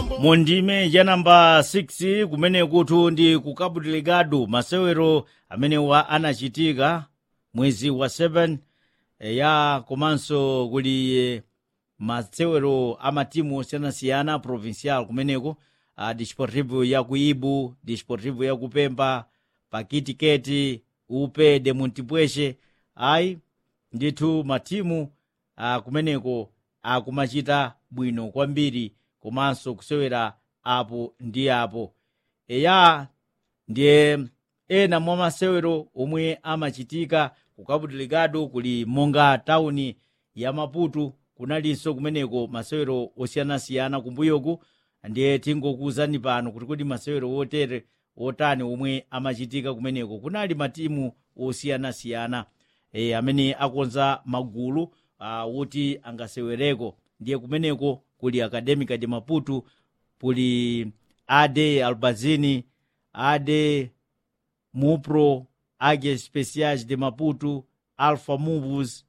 mu ndime ya namba 6 kumene kutu ndi ku cabo delegado masewero amenewa anachitika mwezi wa 7 ya komanso kuli eh, masewero a matimu osiyanasiyana provincial kumeneko a desportivo ya ku ibu desportivo ya ku pemba pakitiketi upe de muntipweshe ayi ndithu matimu a kumeneko akumachita bwino kwambiri komanso kusewera apo ndi apo eya ndiye ena mwa masewero omwe amachitika ku cabo delegado kuli monga tawuni ya maputo kunalinso kumeneko masewero osiyanasiyana kumbuyoku ndiye tingokuwuzani pano kuti kodi masewero wotere otani omwe amachitika kumeneko kunali matimu osiyanasiyana e, amene akonza magulu uh, woti angasewereko ndiye kumeneko kuli academica de maputo kuli ade albazini ade mupro age speciais de maputo alpha movos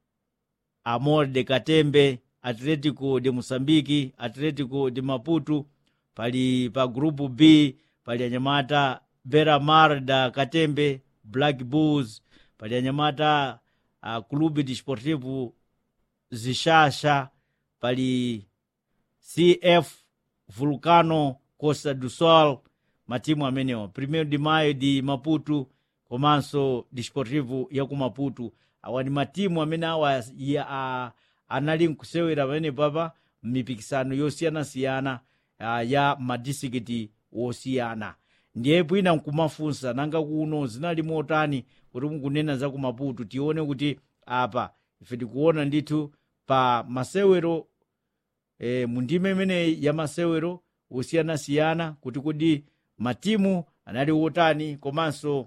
amor de katembe atletico de moçambique atletico de maputo pali pa grupo b pali anyamata beira mar da katembe black bulls pali anyamata uh, clube desportivo zixaxa pali cf vulcano costa do sol matimu amenewa primeiro de maio de maputo komanso desportivo ya ku maputo awa ndi matimu amene awa ya, a, anali nkusewera pamene papa m'mipikisano yosiyanasiyana uh, ya madistrikiti wosiyana ndiye bwina nkumafunsa nanga kuno zinali motani kuti mukunena za ku maputo tione kuti apa ife tikuona ndithu pa masewero e, mundime imeneyi ya masewero osiyanasiyana kuti kodi matimu anali wotani komanso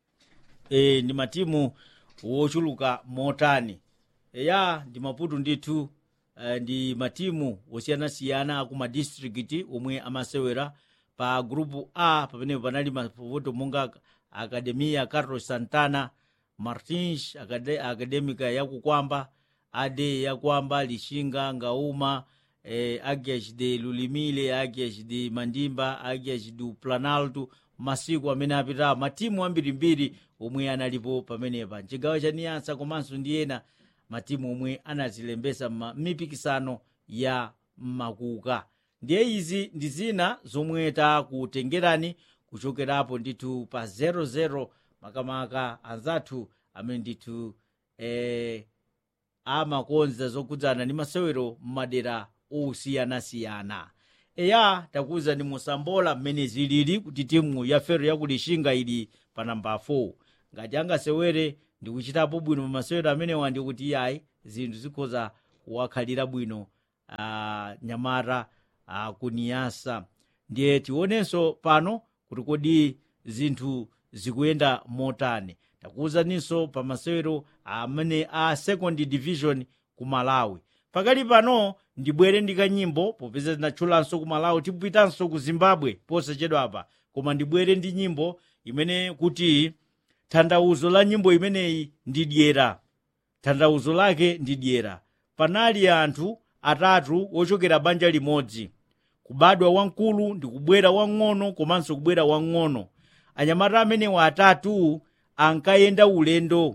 e, ndi matimu wochuluka motani eya ndi maputo ndithu e, ndi matimu osiyanasiyana aku madistrikiti omwe amasewera pa grupu a pamene panali mapoto monga akademia carlos santana martins Akade, akademika yakukwamba ade yakwamba lixinga ngauma eh, agias de lulimile agias de mandimba agias do planalto masiku amene apita matimu ambirimbiri omwe analipo pamenepa mchigawo cha niyansa komanso ndi ena matimu omwe anazilembesa m'mipikisano ya makuka ndiye izi ndi zina zomwe takutengerani kuchokerapo ndithu pa 00 makamaka anzathu amene ndithu eh, amakonza zokhudzana ndi masewero m'madera osiyanasiyana eya takuwuza ni musambola mmene zilili kuti timu ya fero yakulixinga ili pa namba 4 ngati angasewere ndi kuchitapo bwino masewero amenewa ndi kuti iyayi zinthu zikhoza kuwakhalira bwino uh, nyamata uh, kuniyasa ndiye tionenso pano kuti kodi zinthu zikuyenda motani takuwuzaninso pa masewero amene a second division ku malawi pakali pano ndibwere ndi kanyimbo popeza tinatchulanso ku malawi tipitanso ku zimbabwe posachedwapa koma ndibwere ndi nyimbo imene kuti tanthauzo la nyimbo imeneyi ndi dyera tanthauzo lake ndi dyera panali anthu atatu ochokera banja limodzi kubadwa wamkulu ndi kubwera wang'ono komanso kubwera wang'ono anyamata amenewa atatu ankayenda ulendo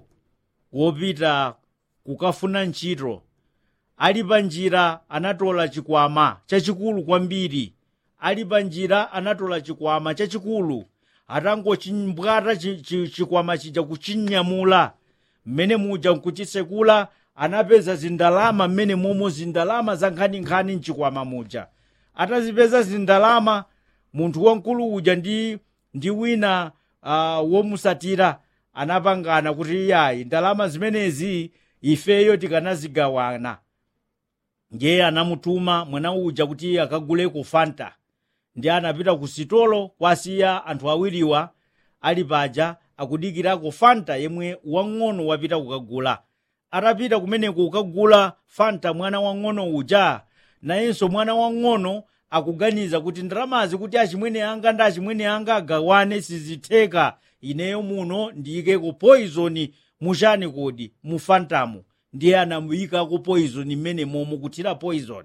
wopita kukafuna ntchito ali pa njira anatola chikwama chachikulu kwambiri ali pa njira anatola chikwama chachikulu atangochimbwata chikwama chija kuchinyamula mmene muja nkuchisekula anapeza zindalama mmene momo zindalama za nkhaninkhani mchikwama muja atazipeza zindalama munthu wamkulu uja ndi ndi wina uh, womusatira anapangana kuti yayi ndalama zimenezi ifeyo tikanazigawana ndiye anamutuma mwana uja kuti akaguleko fanta ndi anapita ku sitolo kwasiya anthu awiriwa ali paja akudikirako fanta yemwe wang'ono wapita kukagula atapita kumeneko kukagula fanta mwana wang'ono uja nayenso mwana wang'ono akuganiza kuti ndalamazi kuti achimwene anga ndi achimwene anga agawane sizitheka ineyo muno ndiyikeko poizoni muchani kodi mu fantamu ndiye anamuyikako poizoni mmene momo kuthira poizoni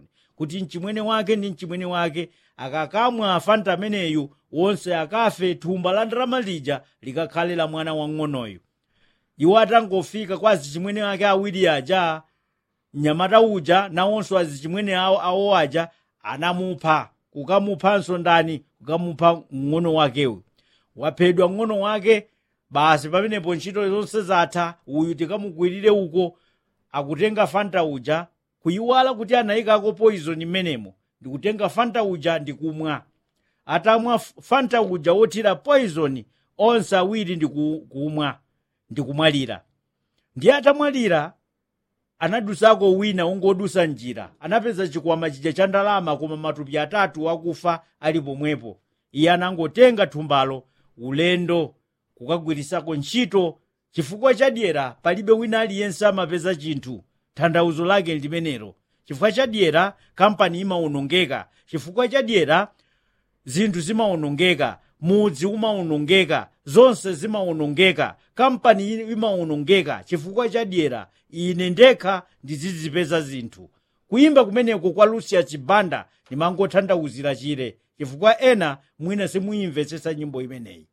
kuti mchimwene wake ndi mchimwene wake akakamwa fanta ameneyu wonse akafe thumba la ndalama lija likakhale la mwana wang'onoyu iwo atangofika kwa azichimwene ake awiri aja mnyamata uja nawonso azichimwene awo, awo aja anamupha kukamuphanso ndani kukamupha mng'ono wakewu waphedwa mng'ono wake basi pamenepo ntchito zonse zatha uyu tikamugwirire uko akutenga fanta uja kuyiwala kuti anayikako poison mmenemo ndikutenga fanta uja ndikumwa atamwa fanta uja wothira poison onse awiri ndikumwa ndikumwalira ndiye atamwalira anadusako wina ungodusa njira anapeza chikwama chija cha ndalama koma matupi atatu akufa ali pomwepo iye anangotenga thumbalo ulendo kukagwirisako ntchito chifukwa chadyera palibe wina aliyense amapeza chinthu tanthauzo lake limenelo chifukwa chadyera kampani imawonongeka chifukwa chadyera zinthu zimawonongeka mudzi umawonongeka zonse zimawonongeka kampani imawonongeka chifukwa chadyera ine ndekha ndizizipeza zinthu kuyimba kumeneko kwa lucia chibanda ndimangotanthauzira chire chifukwa ena mwina simuyimvetsetsa nyimbo imeneyi